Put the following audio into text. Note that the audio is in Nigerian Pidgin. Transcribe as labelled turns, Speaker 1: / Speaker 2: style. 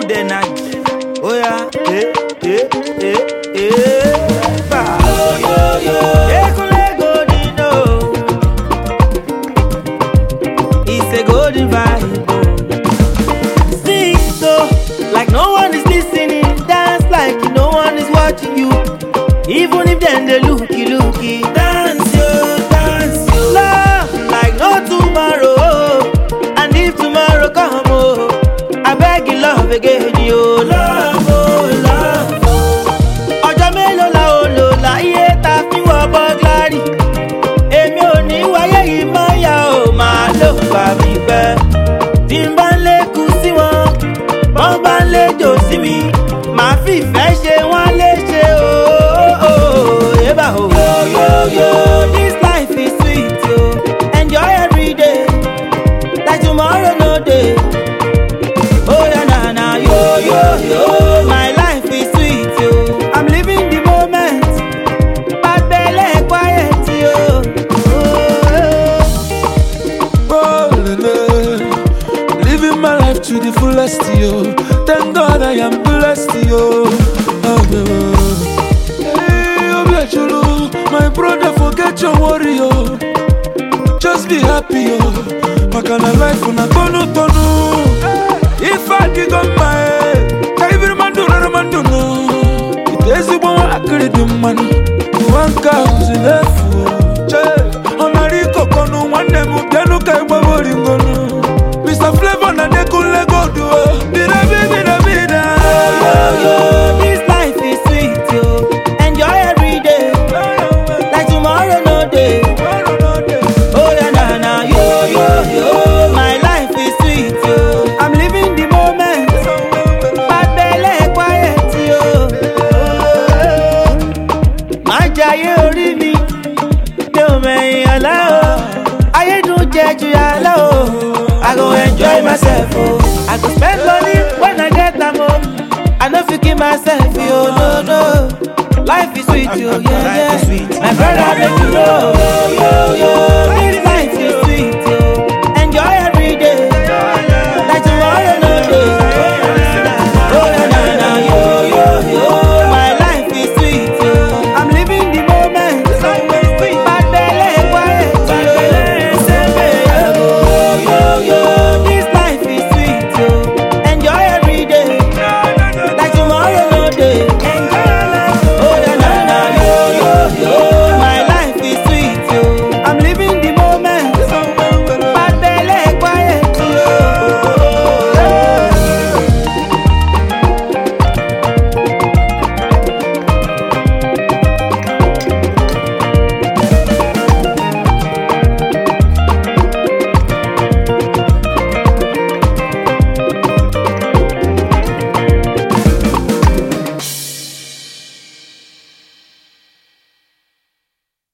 Speaker 1: good energy. Oh yeah, eh, eh, eh, eh. Bah. Ekule golden, oh. It's a golden vibe. oh. Sing so like no one is listening. Dance like no one is watching you. Even if them they looky looky. Dance yo, dance yo. Love like no tomorrow. oh. And if tomorrow come, oh, I beg you love again, yo. Love, oh, love. oh. Ọjọ́ mélòó la ó lò láyé ta fi wọ bọ́gláàrì? Èmi ò ní wáyé yìí mọ́ ya ò máa ló gbà mí pẹ́. Tí n bá ń lékun sí wọn, wọ́n bá ń léjò sí mi. Màá fìfẹ́ ṣe wọ́n léṣe ooo. Yébà o. Yo yo yo, this life is sweet o. Enjoy every day, like tomorrow no dey. Oh yeah, na na yo yo yo, my life is sweet yo. I'm living the moment, bad belle quiet yo. Oh,
Speaker 2: Oh, lele. Living my life to the fullest, yo. Thank God I am blessed, yo. Oh, yeah. Hey, Obiachulu, my brother, forget your worry, yo. Just be happy, yo. Makana life una tonu tonu. If I dig on my head, kaibiri mandu rara mandu no. Itezi bon akiri di manu. Wanka uzilefu, che. Onari kokonu nwanne mu bianu ka igba boringonu. Mr. Flavor na Dekunle Gold, oh. Birabi, birabi, da.
Speaker 1: yo, this life is sweet yo. Enjoy every day, like tomorrow no day. Oh yeah, na na yo yo yo, my life is sweet yo. I'm living the moment, bad belle quiet yo. Má jayé orí mi, mi ò mẹ̀yìn ọ̀la o. Ayédùn jẹ ju yàrá o. I go enjoy myself o. I go spend money when I get am o. I no fit kill myself yo, no no. Life is sweet yo, yeah yeah. My brother make you know, yo yo yo. This